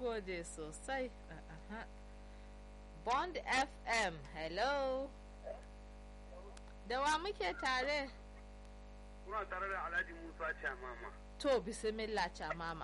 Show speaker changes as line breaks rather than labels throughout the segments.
gode sosai Aha. bond fm hello da wa muke tare
Kuna tare da Alhaji Musa Chamama.
to bismillah camama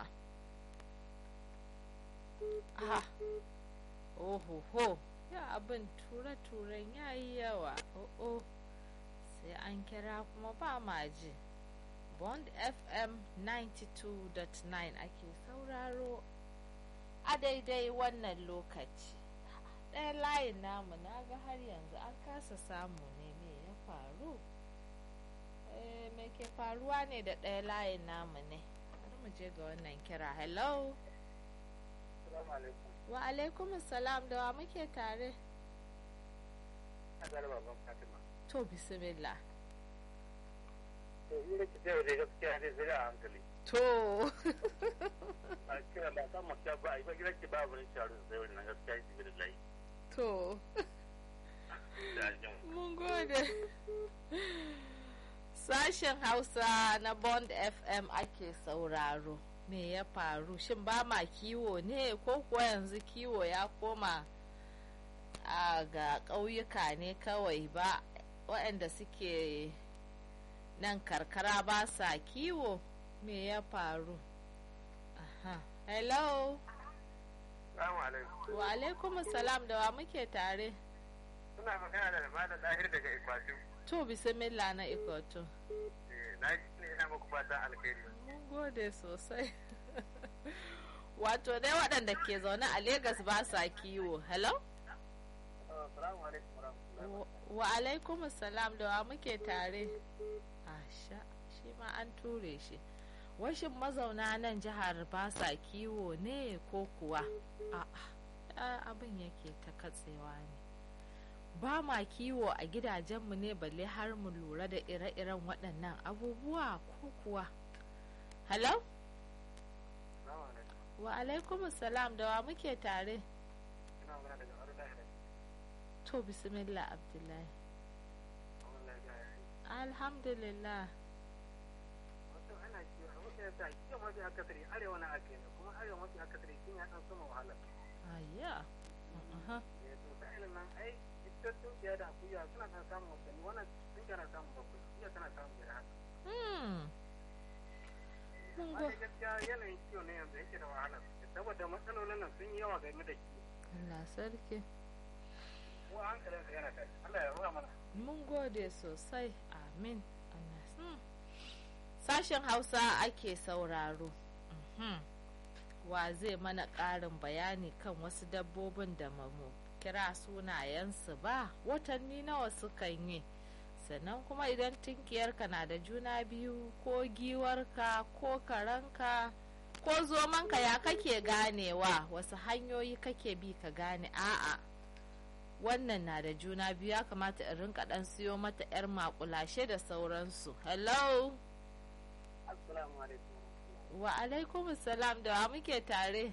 aha ohoho ya abin ture-turen ya yi yawa oh sai an kira kuma ba ma ji bond fm 92.9 ake sauraro a daidai wannan lokaci ɗaya layin namu na ga har yanzu an kasa samu ne me ya faru Eh, me ke faruwa ne da ɗaya layin namu ne bari mu je ga wannan kira hello
Assalamu alaikum.
wa alaikum salam da wa muke tare
Ina tare baban Fatima.
to bismillah
To in da ki tsaye da gaskiya dai sai da hankali.
to
Ba kira ba san maka ba ai ba gidan ki ba wani sharu sai wannan gaskiya ki bi lai.
to
Da jin.
mun gode sashen hausa na bond fm ake sauraro me ya faru shin ba ma kiwo ne ko kuwa yanzu kiwo ya koma a ga ƙauyuka ne kawai ba waɗanda suke nan karkara ba sa kiwo me ya faru aha hello
Assalamu alaikum.
wa alaikum salam da wa muke tare
Suna magana da Malam Dahir daga Ikwatu.
to bismillah na ikoto
Eh, Na ji ne ina muku fatan alkhairi.
mun gode sosai wato dai waɗanda ke zaune a Legas ba sa kiwo hello
Assalamu alaikum warahmatullahi
wa alaikum salam da wa muke tare asha shi ma an ture shi washin mazauna nan jihar ba sa kiwo ne ko kuwa a'a abin yake ta katsewa ne ba ma kiwo a gidajenmu ne balle har mu lura da ire-iren waɗannan abubuwa ko kuwa hello
Assalamu alaikum.
wa alaikum salam da wa muke tare
Ina magana daga Arda.
to bismillah abdullahi
Allah ya yi.
alhamdulillah
wato ana kiwo a wasu yasa kiwo mafi akasari arewa na ake ne kuma arewa mafi akasari shi ya dan sama wahala
ayya aha
ne to ta ilin nan ai ita tunkiya da akuya suna kan samun wasanni wannan tunkiya na samun bakwai iya tana samun biyar haka
hmm mun
amma
go
dai gaskiya yanayin kiwo ne yanzu yake da wahala saboda matsalolin nan sun yi yawa game da kiwo
Allah sarki
ko hankalin ka yana tashi Allah ya ruwa mana
mun gode sosai amin Allah hmm. sashen hausa ake sauraro Mhm. wa zai mana ƙarin bayani kan wasu dabbobin da mamu kira sunayensu ba watanni nawa sukan yi sannan kuma idan tinkiyarka na da juna biyu ko giwarka ko karanka ko zomanka ya kake ganewa wasu hanyoyi kake bi ka gane a'a wannan na da juna biyu ya kamata in rinka dan siyo mata yar makulashe da sauransu hello
assalamu alaikum
wa alaikum salam da wa muke tare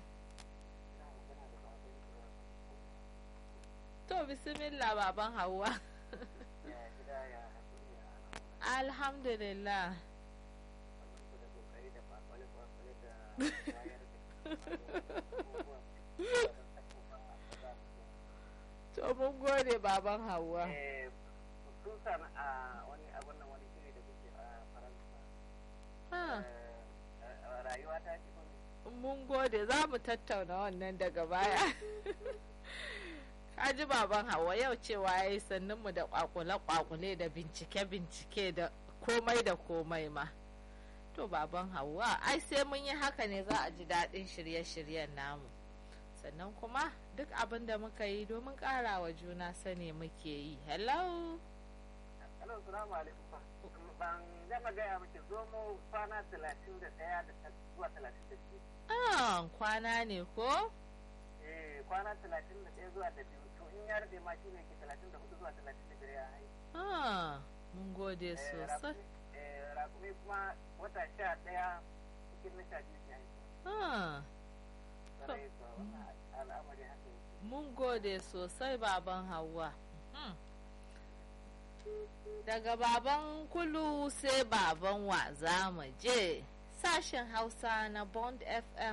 to bismillah baban hawa
ya gida ya haƙuri ya
alhamdulillah
abinku da kokari da kwakwale kwakwale da wayar da
to mun gode baban hawa
Eh, sun sami a wani abun nan wani shiri da kuke a faransa
ha
Eh, rayuwa ta ce kuma
mun gode za mu tattauna wannan daga baya kaji baban hawa yau cewa ya yi mu da kwakule-kwakule da bincike-bincike da komai da komai ma to baban hawa ai sai mun yi haka ne za a ji daɗin shirye-shiryen namu sannan kuma duk abin da muka yi domin ƙara wa juna sani muke yi hello
Hello, salamu alaikum. Ban gama gaya miki zo mu kwana talatin da ɗaya da ta- zuwa talatin da biyu.
ah kwana ne ko
Eh, kwana talatin da ɗaya zuwa da biyu. To in ya rage ma shi ne ke talatin da hudu zuwa talatin da biyar ya haihu.
ah mun gode
Eh,
sosai
rakumi- eh, Rakumi kuma wata sha ɗaya cikin na sha biyu ya haihu.
ah
Sarai kuwa wannan al'amari haka yake.
Mun gode sosai baban Hauwa. Mhm. Daga baban kulu sai baban wa za mu je. Sashen Hausa na Bond FM